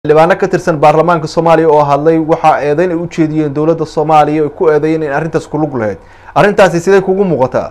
xildhibaano ka tirsan baarlamaanka soomaaliya oo hadlay waxaa eedeyn ay u jeediyeen dowladda soomaaliya ay ku eedeeyeen in arrintaas ku lug lahayd arrintaasi sidee kugu muuqataa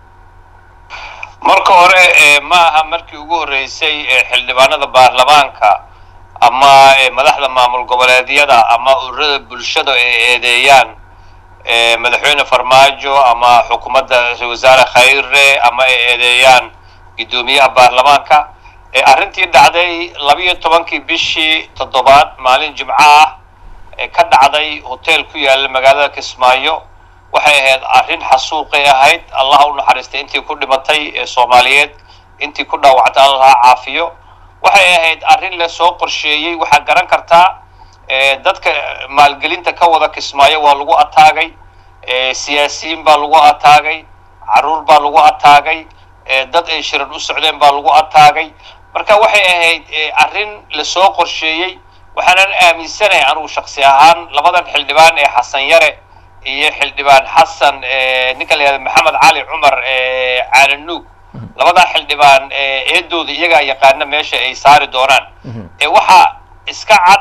marka hore ma aha markii ugu horreysay xildhibaanada baarlamaanka ama madaxda maamul goboleedyada ama ururada bulshada ay eedeeyaan madaxweyne farmaajo ama xukuumadda ra-isul wasaare khayre ama ay eedeeyaan guddoomiyaha baarlamaanka arrintii dhacday labiyo tobankii bishii toddobaad maalin jimco ah ee ka dhacday hotel ku yaalla magaalada kismaayo waxay ahayd arrin xasuuqay ahayd allah u naxariistay intii ku dhimatay ee soomaaliyeed intii ku dhaawactay allah caafiyo waxay ahayd arrin la soo qorsheeyey waxaa garan kartaa dadka maalgelinta ka wada kismaayo waa lagu ataagay siyaasiyiin baa lagu ataagay caruur baa lagu ataagay dad ay shirar u socdeen baa lagu ataagay marka waxay ahayd arrin lasoo qorsheeyey waxaanan aaminsanahay anugu shaksi ahaan labadan xildhibaan ee xasan yare iyo xildhibaan xasan ninka la yihahda maxamed cali cumar caalanuug labadaa xildhibaan eedooda iyagaa yaqaana meesha ay saari doonaan waxaa iska cad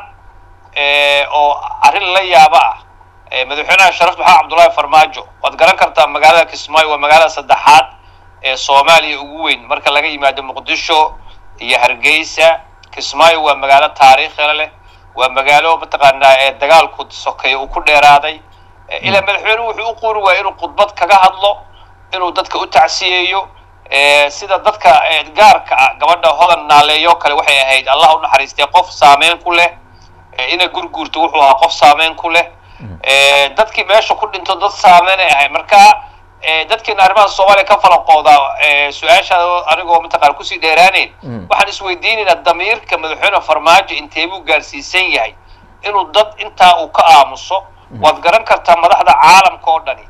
oo arrin la yaaba ah madaxweynaha sharafta maxamed cabdullaahi farmaajo waad garan kartaa magaalada kismaayo waa magaalada saddexaad ee soomaaliya ugu weyn marka laga yimaado muqdisho iyo hargeysa kismaayo waa magaalo taariikhila leh waa magaalo mataqaanaa ee dagaalku sokeeya uu ku dheeraaday ilaa madaxweynuhu wuxuu u quuri waaya inuu khudbad kaga hadlo inuu dadka u tacsiyeeyo sida dadka gaarka ah gabadha hodan naaleeyo kale waxay ahayd allah u naxariistay qof saameyn ku leh ina gurguurto wuxuu ahaa qof saameyn ku leh dadkii meesha ku dhinto dad saameynay ahayd marka dadkeena arrimaha soomaaliya ka falaqooda su-aashaada anigoo mataqana kusii dheeraaneyn waxaan isweydiinaynaa damiirka madaxweyne farmaajo intee buu gaarsiisan yahay inuu dad intaa uu ka aamuso waad garan kartaa madaxda caalamka oo dhani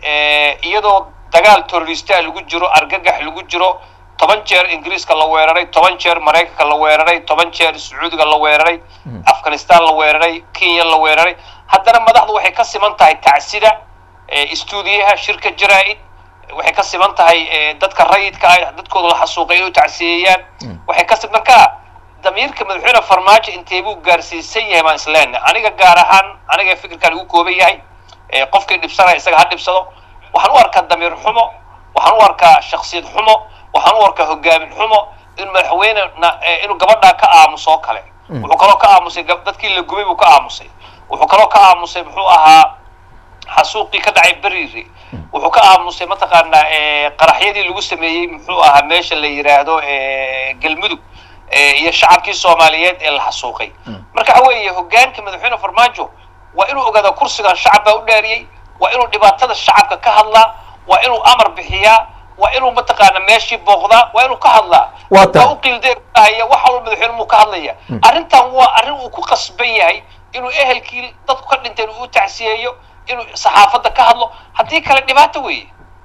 iyadoo dagaal terroristaa lagu jiro argagax lagu jiro toban jeer ingiriiska la weeraray toban jeer maraykanka la weeraray toban jeer sacuudiga la weeraray afghanistan la weeraray kenya la weeraray haddana madaxdu waxay ka siman tahay tacsida stuudiyaha shirka jaraa-id waxay ka siman tahay dadka rayidka ah dadkooda la xasuuqay inay u tacsiyeeyaan waxay ka si marka damiirka madaxweyne farmaajo intee buu gaarsiisan yahay baan isleena aniga gaar ahaan aniga fikirkan igu kooban yahay qofkii dhibsanaya isaga ha dhibsado waxaan u arkaa damiir xumo waxaan u arkaa shaksiyad xumo waxaan u arkaa hogaamin xumo in madaxweyne inuu gabadhaa ka aamuso oo kale wuxuu kaloo ka aamusay dadkii la gubay buu ka aamusay wuxuu kaloo ka aamusay muxuu ahaa xasuuqii ka dhacay beriiri wuxuu ka aamusay mataqaanaa qaraxyadii lagu sameeyey muxuu ahaa meesha la yidhaahdo galmudug iyo shacabkii soomaaliyeed ee la xasuuqay marka waxa weeye hogaanka madaxweyne farmaajo waa inuu ogaada kursigan shacab baa u dhaariyey waa inuu dhibaatada shacabka ka hadlaa waa inuu amar bixiyaa waa inuu mataqaana meeshii booqdaa waa inuu ka hadlaa waa u qiildeehaya wax walba madaxweyne muu ka hadlaya arrintan waa arrin uu ku qasban yahay inuu ehelkii dadku ka dhinteen uu tacsiyeeyo inuu saxaafadda ka hadlo haddii kale dhibaato weeye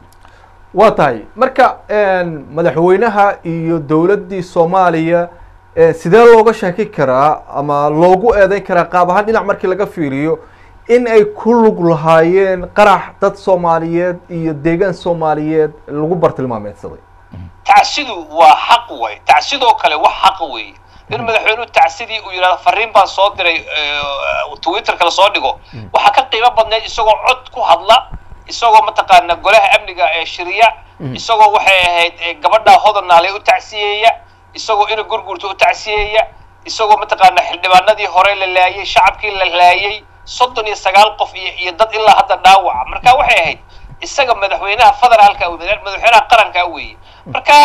waa tahay marka madaxweynaha iyo dowladdii soomaaliya sidee looga sheeki karaa ama loogu eedeyn karaa qaab ahaan dhinac markii laga fiiriyo in ay ku lug lahaayeen qarax dad soomaaliyeed iyo deegaan soomaaliyeed lagu bartilmaameedsaday tacsidu waa xaq way tacsidoo kale wax xaq weeye in madaxweynuhu tacsidii uu yidhahdo fariin baan soo diray twitterka lasoo dhigo waxaa ka qiimo badneyd isagoo cod ku hadla isagoo mataqaana golaha amniga ee shiriya isagoo waxay ahayd gabadha hodanaaley u tacsiyeeya isagoo ina gurguurta u tacsiyeeya isagoo mataqaana xildhibaanadii hore la laayay shacabkii la laayay soddon iyo sagaal qof iyo iyo dad ilaa hadda dhaawaca marka waxay ahayd isaga madaxweynaha federaalka madaxweynaha qaranka weeye marka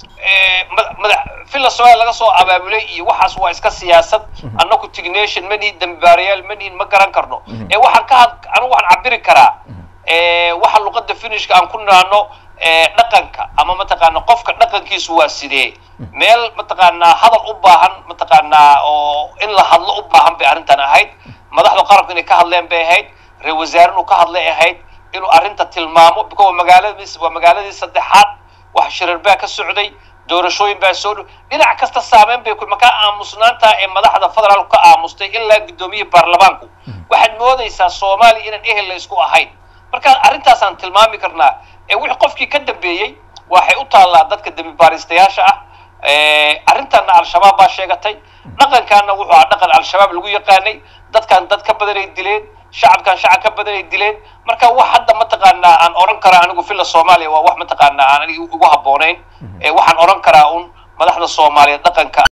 mada villa somalia laga soo abaabulay iyo waxaas waa iska siyaasad annaku tignation manihin dambibaarayaal manihin ma garan karno ee waxaan ka had anigu waxaan cabiri karaa waxa luqada finishka aan ku naano dhaqanka ama mataqaana qofka dhaqankiisu waa sidee meel mataqaanaa hadal u baahan mataqaanaa oo in la hadlo u baahan bay arrintan ahayd madaxda qaranku inay ka hadleen bay ahayd ra-isul wasaare inuu ka hadlay ahayd inuu arrinta tilmaamo because waa magaaladii waa magaaladii saddexaad wax shirar baa ka socday doorashooyin baa soo dhow dhinac kasta saameyn bay ku makaa aamusnaanta ee madaxda federaalku ka aamustay ilaa guddoomiyihii baarlamaanku waxaad moodaysaa soomaaliya inaan ehel la isku ahayn marka arrintaasaan tilmaami karnaa ee wixii qofkii ka dambeeyey waxay u taallaa dadka dembi baaristayaasha ah arrintanna al-shabaab baa sheegatay dhaqankaana wuxuu ahaa dhaqan al-shabaab lagu yaqaanay dadkan dad ka badanay dileen shacabkan shacab ka badanay dileen marka wax hadda mataqaanaa aan oran karaa anigu villa soomaaliya waa wax mataqaanaa aan aniga ugu habboonayn waxaan oran karaa un madaxda soomaaliyeed dhaqanka